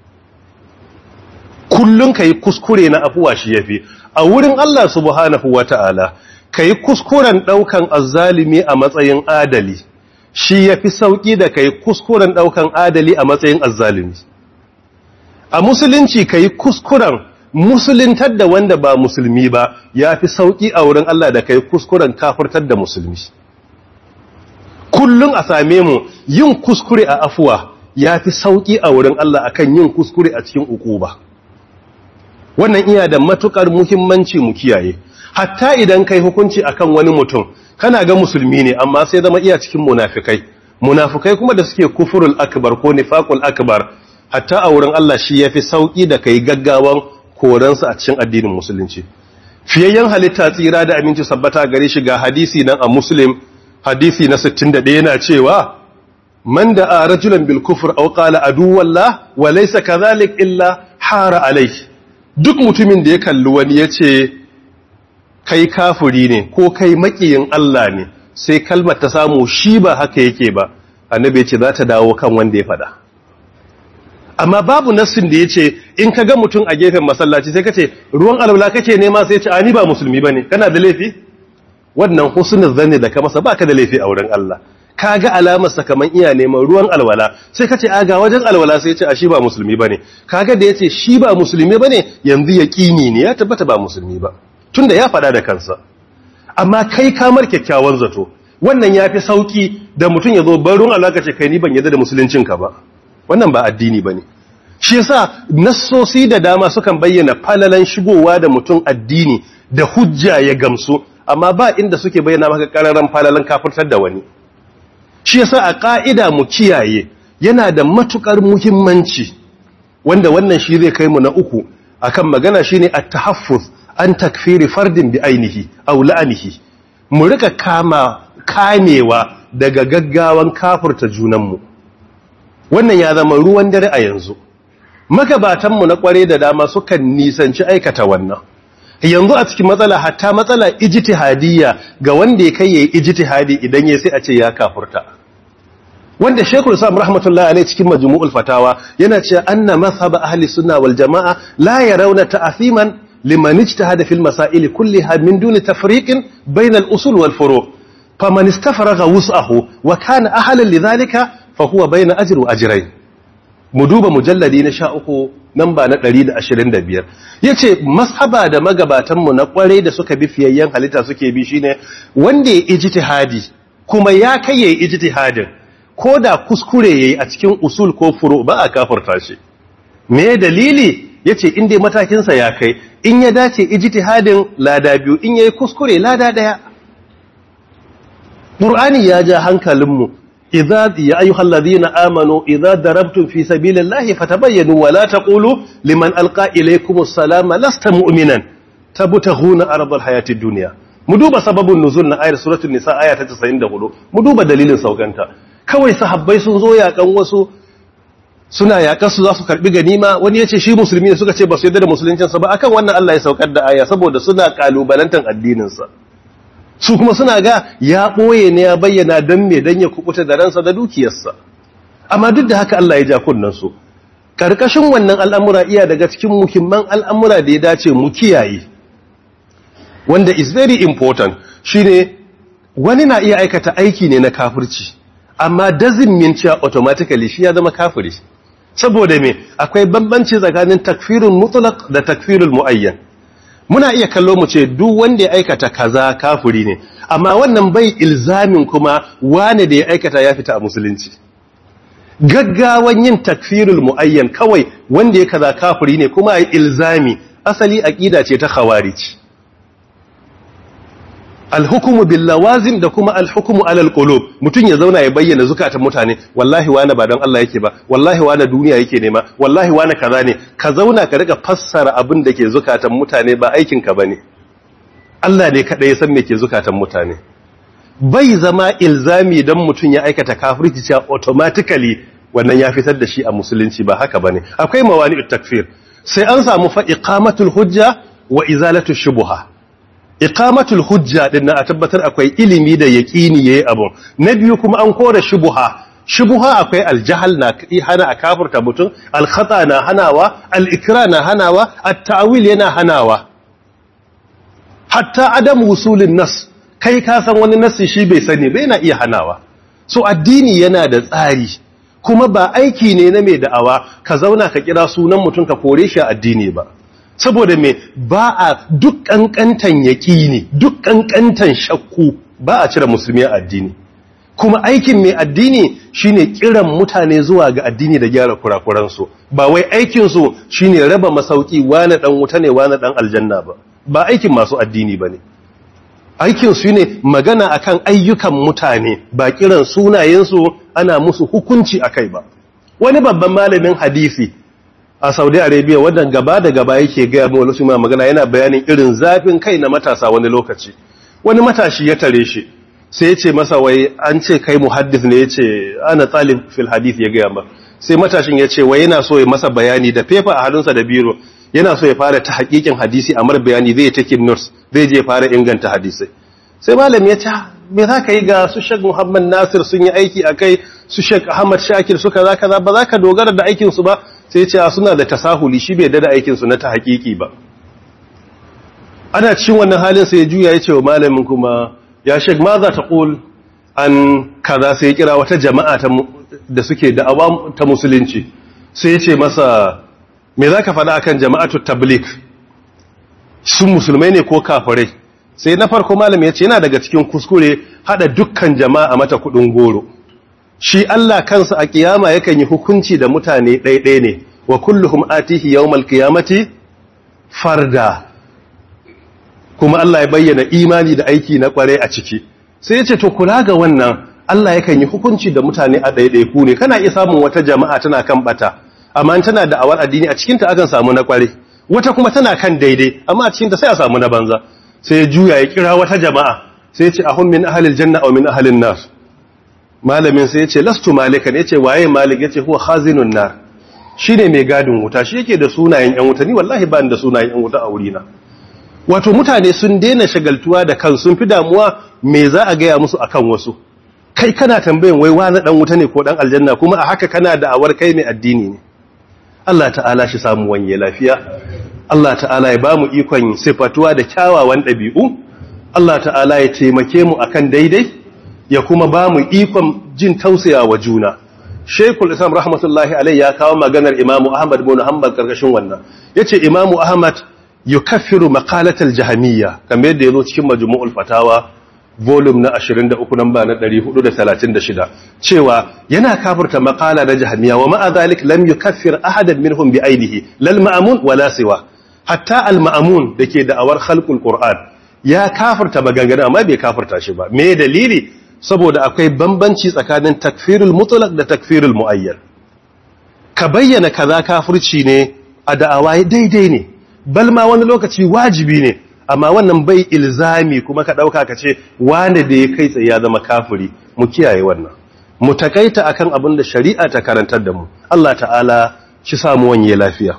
kullum ka yi kuskure na afuwa shi ya fi a wurin Allah subhanahu wa ta'ala ka yi kuskuren ɗaukan azzalimi a matsayin adali shi ya fi sauƙi da ka yi kuskuren ɗaukan adali a matsayin azzalimi a musulunci ka yi kuskuren musuluntar da wanda ba musulmi ba ya fi sauƙi a wurin Allah da ka yi kuskuren kafurtar da musulmi kullum a same mu yin kuskure a afuwa ya fi sauƙi a wurin Allah akan yin kuskure a cikin ukuba wannan iya da matukar muhimmanci mu kiyaye hatta idan kai hukunci akan wani mutum kana ga musulmi ne amma sai zama iya cikin munafikai munafikai kuma da suke kufurul akbar ko nifaqul akbar hatta a wurin Allah shi yafi sauki da kai gaggawan koransu a cikin addinin musulunci fiyayyen halitta tsira da aminci sabbata gare shi ga hadisi nan a muslim hadisi na 61 yana cewa man da a rajulan bil kufr aw qala aduwallah wa laysa kadhalik illa hara alayhi duk mutumin da ya kalli wani yace kai kafiri ne ko kai makiyin Allah ne sai kalmar ta samu shi ba haka yake ba annabi ce za ta dawo kan wanda ya fada amma babu nassin da yace in ka ga mutum a gefen masallaci sai kace ruwan alwala kake nema sai ya ce ani ba musulmi bane kana da laifi wannan husnul zanni da ka masa baka da laifi a wurin Allah kaga alamar sa kaman iya neman ruwan alwala sai kace a ga wajen alwala sai ya ce a shi ba musulmi bane kaga da yace shi ba musulmi bane yanzu yaqini ne ya tabbata ba musulmi ba tunda ya faɗa da kansa amma kai kamar kyakkyawan zato wannan yafi sauki da mutum ya zo barun alaka ce kai ni ban yadda da musuluncinka ba wannan ba addini bane shi yasa nassosi da dama sukan bayyana falalan shigowa da mutum addini da hujja ya gamsu amma ba inda suke bayyana maka kararan falalan kafirtar da wani shi yasa a ka'ida mu kiyaye yana da matukar muhimmanci wanda wannan shi zai kai mu na uku akan magana shine at-tahaffuz an takfiri fardin bi ainihi aw la'anihi mu rika kama kamewa daga gaggawan kafirta junanmu wannan ya zama ruwan dare a yanzu magabatanmu na kware da dama sukan nisanci aikata wannan yanzu a cikin matsala hatta matsala ijtihadiyya ga wanda ya kai yayi ijtihadi idan ya sai a ce ya kafurta wanda Sheikhul Islam rahmatullahi alaihi cikin Majmu'ul Fatawa yana cewa anna mazhab ahli sunna wal jamaa la yarawna ta'thiman liman ijtahada fil masail kulliha min duni tafriqin bayna al usul wal furu' faman istafraga wus'ahu wa kana ahlan lidhalika fa huwa bayna ajri wa ajrayn mu duba mujalladi na sha uku namba na ɗari da ashirin da biyar ya ce mashaba da magabatanmu na ƙwarai da suka bi fiyayyen halitta suke bi shine wanda ya ijtihadi kuma ya kai ya yi ijtihadin ko da kuskure ya yi a cikin usul ko furu ba a kafarta shi me dalili ya ce inda matakinsa ya kai in ya dace ijtihadin lada biyu in ya yi kuskure lada ɗaya ƙur'ani ya ja hankalinmu إذا يا أيها الذين آمنوا إذا ضربتم في سبيل الله فتبينوا ولا تقولوا لمن ألقى إليكم السلام لست مؤمنا تبتغون أرض الحياة الدنيا مدوبة سبب النزول آية سورة النساء آية 94 مدوبة دليل سوغانتا kawai sahabbai sun zo yakan wasu suna yakan su za su karbi ganima wani yace shi musulmi ne suka ce ba su yarda da musuluncin sa ba akan wannan Allah ya saukar da aya saboda suna kalubalantan addinin sa su kuma suna ga ya ɓoye ne ya bayyana don me don ya kubuta da ransa da dukiyarsa amma duk da haka Allah ya ja kunnansu ƙarƙashin wannan al'amura iya daga cikin muhimman al'amura da ya dace mu kiyaye wanda is very important shine wani na iya aikata aiki ne na kafirci amma doesn't mean cewa automatically shi ya zama kafiri saboda me akwai bambanci tsakanin takfirun mutlaq da takfirul muayyan muna iya kallo mu ce duk wanda ya aikata kaza kafiri ne amma wannan bai ilzamin kuma wane da ya aikata ya fita a musulunci gaggawan yin takfirul muayyan kawai wanda ya kaza kafiri ne kuma ai ilzami asali aqida ce ta khawarij alhukumu bil lawazim da kuma alhukumu alal qulub mutun ya zauna ya bayyana zukatan mutane wallahi wani ba don Allah yake ba wallahi wani duniya yake nema wallahi wani kaza ne ka zauna ka rika fassara abin da ke zukatan mutane ba aikin ka bane Allah ne kada ya san me ke zukatan mutane bai zama ilzami dan mutun ya aikata kafirci cewa automatically wannan ya fitar da shi a musulunci ba haka bane akwai mawani'ut takfir sai an samu fa iqamatul hujja wa izalatu shubuha iqamatul hujja din na a tabbatar akwai ilimi da yaqini yayi abu na biyu kuma an kore shubuha shubuha akwai aljahal na hana a kafirta mutum alkhata na hanawa alikra na hanawa at-ta'wil yana hanawa hatta adam wusulin nas kai ka san wani nasi shi bai sani bai na iya hanawa so addini yana da tsari kuma ba aiki ne na mai da'awa ka zauna ka kira sunan mutum ka kore shi a addini ba saboda me ba a duk kankantan yaƙini duk kankantan shakku ba a cire musulmi a addini kuma aikin mai addini shine kiran mutane zuwa ga addini da gyara kurakuransu ba wai aikinsu shine raba masauki wane dan wuta ne wane dan aljanna ba ba aikin masu addini ba ne aikinsu ne magana akan ayyukan mutane ba kiran sunayensu ana musu hukunci akai ba wani babban malamin hadisi a saudi arabia wannan gaba da gaba yake gaya mu wasu ma magana yana bayanin irin zafin kai na matasa wani lokaci wani matashi ya tare shi sai ya ce masa wai an ce kai muhaddis ne ya ce ana talib fil hadith ya gaya ba sai matashin ya ce wai yana so ya masa bayani da fefa a hannunsa da biro yana so ya fara ta hakikin hadisi a mar bayani zai take notes zai je fara inganta hadisai sai malam ya ce me za ka yi ga su shek muhammad nasir sun yi aiki a kai su shek ahmad shakir suka za ka za ba za ka dogara da aikinsu ba sai ce suna da tasahuli shi bai da aikinsu na ta hakiki ba ana cikin wannan halin sai ya juya ya ce wa malamin kuma ya shek ma za ta ƙul an kaza sai ya kira wata jama'a ta mu- da suke da'awa ta musulunci sai ya ce masa me za ka faɗa akan jama'atu tablik sun musulmai ne ko kafirai sai na farko malam ya ce yana daga cikin kuskure hada dukkan jama'a mata kudin goro shi Allah kansa a kiyama yakan yi hukunci da mutane ɗaiɗai ne wa kulluhum atihi yawmal qiyamati farda kuma Allah ya bayyana imani da aiki na kware a ciki sai ya ce to kula ga wannan Allah yakan yi hukunci da mutane a ɗaiɗai ku ne kana iya samun wata jama'a tana kan bata amma tana da awar addini a cikinta akan samu na kware wata kuma tana kan daidai amma a cikinta sai a samu na banza sai ya juya ya kira wata jama'a sai ya ce ahun min ahalil janna aw min ahalin nar malamin sai ya ce lastu malikan ya ce waye malik ya ce huwa khazinun nar shine mai gadin wuta shi yake da sunayen yan wuta ni wallahi ba ni da sunayen yan wuta a wurina wato mutane sun daina shagaltuwa da kan sun fi damuwa me za a gaya musu akan wasu kai kana tambayin wai wani dan wuta ne ko dan aljanna kuma a haka kana da awar kai mai addini ne Allah ta'ala shi samu wanye lafiya Allah ta'ala ya bamu ikon sifatuwa da kyawawan ɗabi'u Allah ta'ala ya taimake mu akan daidai ya kuma bamu ikon jin tausaya wa juna Sheikhul Islam rahmatullahi alaihi ya kawo maganar Imam Ahmad bin Hanbal karkashin wannan yace Imam Ahmad yukaffiru maqalatal jahmiyya kamar yadda yazo cikin majmu'ul fatawa volume na 23 namba na 436 cewa yana kafirta maqala na jahmiya wa ma'a zalik lam yukaffir ahadan minhum bi ainihi lal ma'mun wala siwa hatta al ma'mun dake da awar khalqul qur'an ya kafirta maganganu amma bai kafirta shi ba me dalili saboda akwai bambanci tsakanin takfirul mutlaq da takfirul muayyan ka bayyana kaza kafirci ne a da'awa daidai ne bal ma wani lokaci wajibi ne amma wannan bai ilzami kuma ka ɗauka ka ce wane da ya kai tsaye ya zama kafiri mu kiyaye wannan mu takaita akan abin da shari'a ta karantar da mu Allah ta'ala shi samu wanye lafiya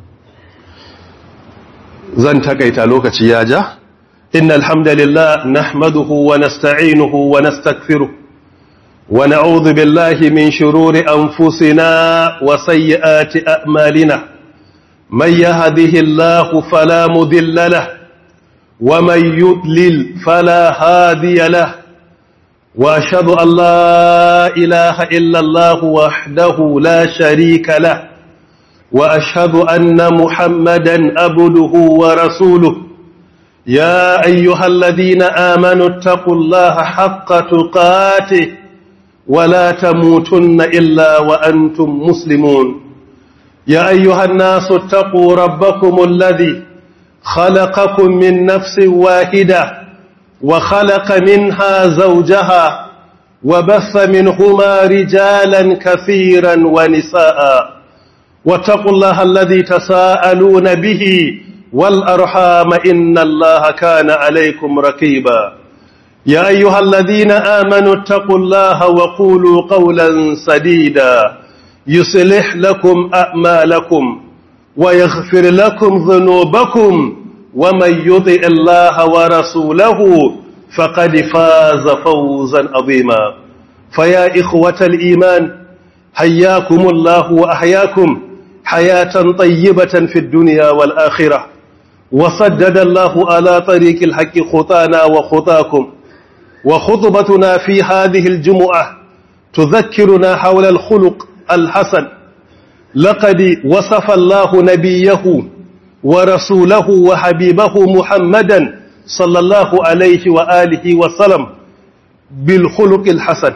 zan takaita lokaci ya ja innal hamdalillah nahmaduhu wa nasta'inuhu wa nastaghfiruh wa na'udhu billahi min shururi anfusina wa sayyiati a'malina man yahdihillahu fala mudilla lahu ومن يضلل فلا هادي له واشهد ان لا اله الا الله وحده لا شريك له واشهد ان محمدا عبده ورسوله يا ايها الذين امنوا اتقوا الله حق تقاته ولا تموتن الا وانتم مسلمون يا ايها الناس اتقوا ربكم الذي خلقكم من نفس واحدة وخلق منها زوجها وبث منهما رجالا كثيرا ونساء واتقوا الله الذي تساءلون به والأرحام إن الله كان عليكم ركيبا يا أيها الذين آمنوا اتقوا الله وقولوا قولا سديدا يصلح لكم أعمالكم ويغفر لكم ذنوبكم ومن يطع الله ورسوله فقد فاز فوزا عظيما فيا إخوة الإيمان حياكم الله وأحياكم حياة طيبة في الدنيا والآخرة وصدد الله على طريق الحق خطانا وخطاكم وخطبتنا في هذه الجمعة تذكرنا حول الخلق الحسن لقد وصف الله نبيه ورسوله وحبيبه محمدا صلى الله عليه وآله وسلم بالخلق الحسن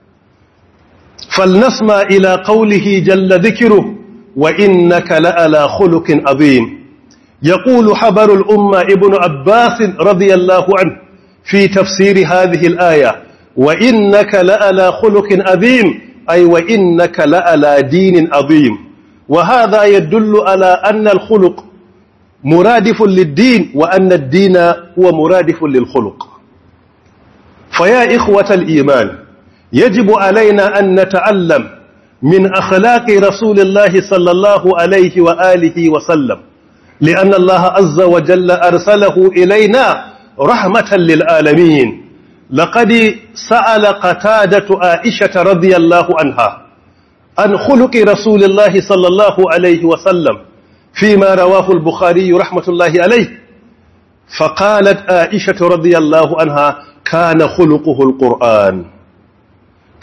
فلنسمع إلى قوله جل ذكره وإنك لألا خلق عظيم يقول حبر الأمة ابن عباس رضي الله عنه في تفسير هذه الآية وإنك لألا خلق عظيم أي وإنك لألا دين عظيم وهذا يدل على أن الخلق مرادف للدين وأن الدين هو مرادف للخلق فيا إخوة الإيمان يجب علينا أن نتعلم من أخلاق رسول الله صلى الله عليه وآله وسلم لأن الله عز وجل أرسله إلينا رحمة للعالمين لقد سأل قتادة عائشة رضي الله عنها عن خلق رسول الله صلى الله عليه وسلم فيما رواه البخاري رحمة الله عليه فقالت عائشة رضي الله عنها كان خلقه القرآن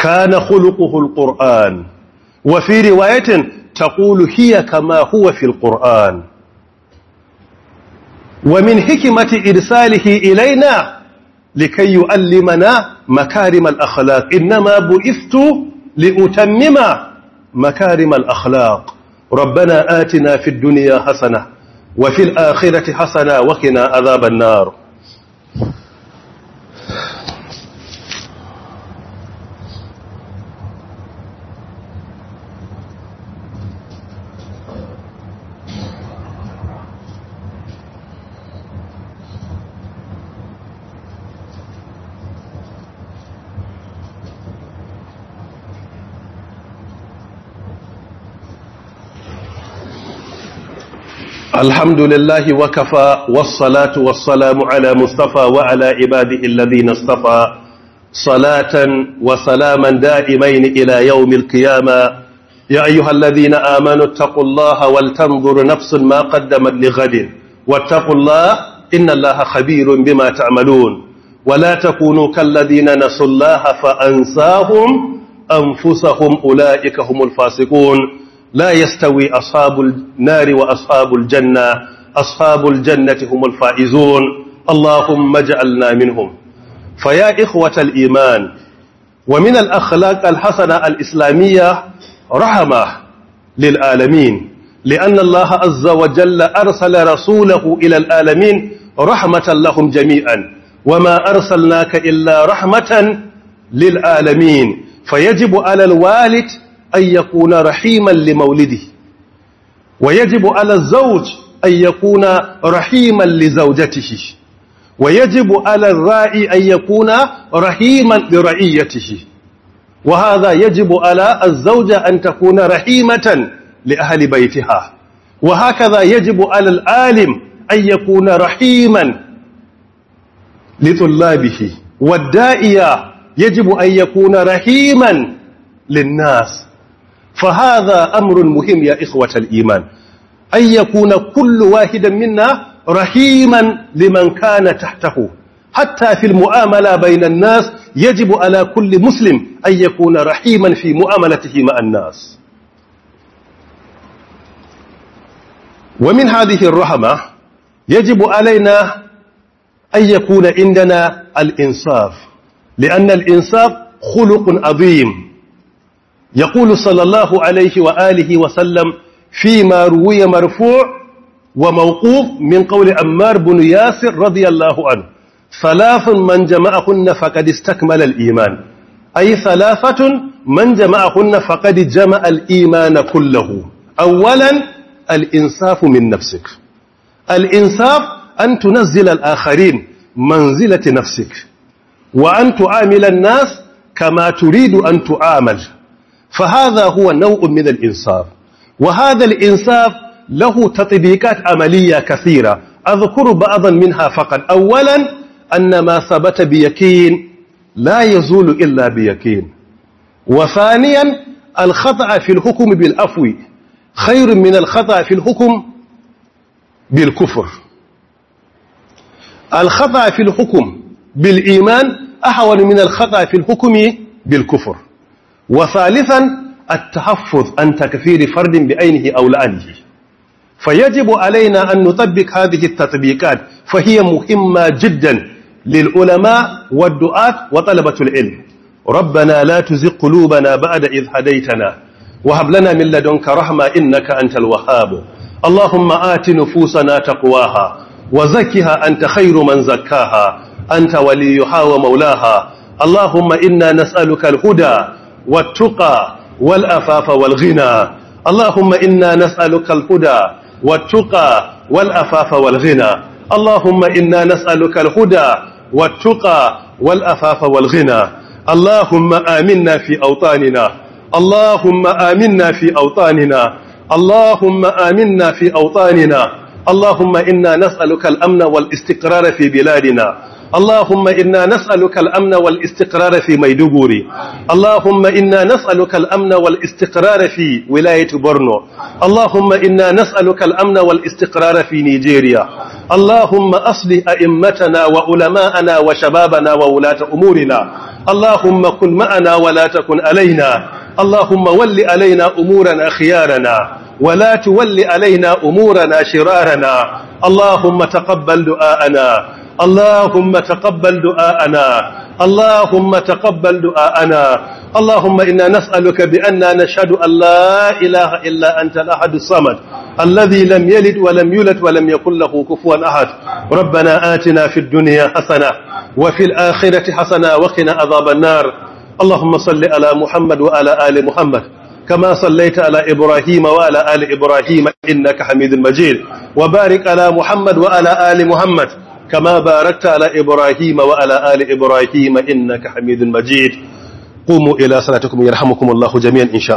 كان خلقه القرآن وفي رواية تقول هي كما هو في القرآن ومن حكمة إرساله إلينا لكي يعلمنا مكارم الأخلاق إنما بعثت لأتمم مكارم الأخلاق ربنا آتنا في الدنيا حسنة وفي الآخرة حسنة وقنا عذاب النار الحمد لله وكفى والصلاة والسلام على مصطفى وعلى عباده الذين اصطفى صلاة وسلاما دائمين إلى يوم القيامة يا أيها الذين آمنوا اتقوا الله ولتنظر نفس ما قدمت لغد واتقوا الله إن الله خبير بما تعملون ولا تكونوا كالذين نسوا الله فأنساهم أنفسهم أولئك هم الفاسقون لا يستوي أصحاب النار وأصحاب الجنة أصحاب الجنة هم الفائزون اللهم اجعلنا منهم فيا إخوة الإيمان ومن الأخلاق الحسنة الإسلامية رحمة للعالمين لأن الله عز وجل أرسل رسوله إلى العالمين رحمة لهم جميعا وما أرسلناك إلا رحمة للعالمين فيجب على الوالد أن يكون رحيما لمولده ويجب على الزوج أن يكون رحيما لزوجته ويجب على الرائي أن يكون رحيما لرعيته وهذا يجب على الزوجة أن تكون رحيمة لأهل بيتها وهكذا يجب على العالم أن يكون رحيما لطلابه والدائية يجب أن يكون رحيما للناس فهذا أمر مهم يا إخوة الإيمان أن يكون كل واحد منا رحيما لمن كان تحته حتى في المعاملة بين الناس يجب على كل مسلم أن يكون رحيما في معاملته مع الناس ومن هذه الرحمة يجب علينا أن يكون عندنا الإنصاف لأن الإنصاف خلق عظيم يقول صلى الله عليه وآله وسلم فيما روي مرفوع وموقوف من قول عمار بن ياسر رضي الله عنه ثلاث من جمعهن فقد استكمل الإيمان أي ثلاثة من جمعهن فقد جمع الإيمان كله أولا الإنصاف من نفسك الإنصاف أن تنزل الآخرين منزلة نفسك وأن تعامل الناس كما تريد أن تعامل فهذا هو نوع من الإنصاف وهذا الإنصاف له تطبيقات عملية كثيرة أذكر بعضا منها فقط أولا أن ما ثبت بيكين لا يزول إلا بيكين وثانيا الخطأ في الحكم بالأفو خير من الخطأ في الحكم بالكفر الخطأ في الحكم بالإيمان أحول من الخطأ في الحكم بالكفر وثالثا التحفظ عن تكفير فرد بعينه أو لعنه فيجب علينا أن نطبق هذه التطبيقات فهي مهمة جدا للعلماء والدعاة وطلبة العلم ربنا لا تزغ قلوبنا بعد إذ هديتنا وهب لنا من لدنك رحمة إنك أنت الوهاب اللهم آت نفوسنا تقواها وزكها أنت خير من زكاها أنت وليها ومولاها اللهم إنا نسألك الهدى والتقى والأفاف والغنى اللهم إنا نسألك الهدى والتقى والأفاف والغنى اللهم إنا نسألك الهدى والتقى والأفاف والغنى اللهم آمنا في أوطاننا اللهم آمنا في أوطاننا اللهم آمنا في أوطاننا اللهم إنا نسألك الأمن والاستقرار في بلادنا اللهم إنا نسألك الأمن والاستقرار في ميدوغوري اللهم إنا نسألك الأمن والاستقرار في ولاية بورنو اللهم إنا نسألك الأمن والاستقرار في نيجيريا اللهم أصلح أئمتنا وعلماءنا وشبابنا وولاة أمورنا اللهم كن معنا ولا تكن علينا اللهم ول علينا أمورنا خيارنا ولا تول علينا أمورنا شرارنا اللهم تقبل دعاءنا اللهم تقبل دعاءنا اللهم تقبل دعاءنا اللهم إنا نسألك بأننا نشهد أن لا إله إلا أنت الأحد الصمد الذي لم يلد ولم يولد ولم يكن له كفوا أحد ربنا آتنا في الدنيا حسنة وفي الآخرة حسنة وقنا عذاب النار اللهم صل على محمد وعلى آل محمد كما صليت على إبراهيم وعلى آل إبراهيم إنك حميد مجيد وبارك على محمد وعلى آل محمد كما باركت على إبراهيم وعلى آل إبراهيم إنك حميد مجيد قوموا إلى صلاتكم يرحمكم الله جميعا إن شاء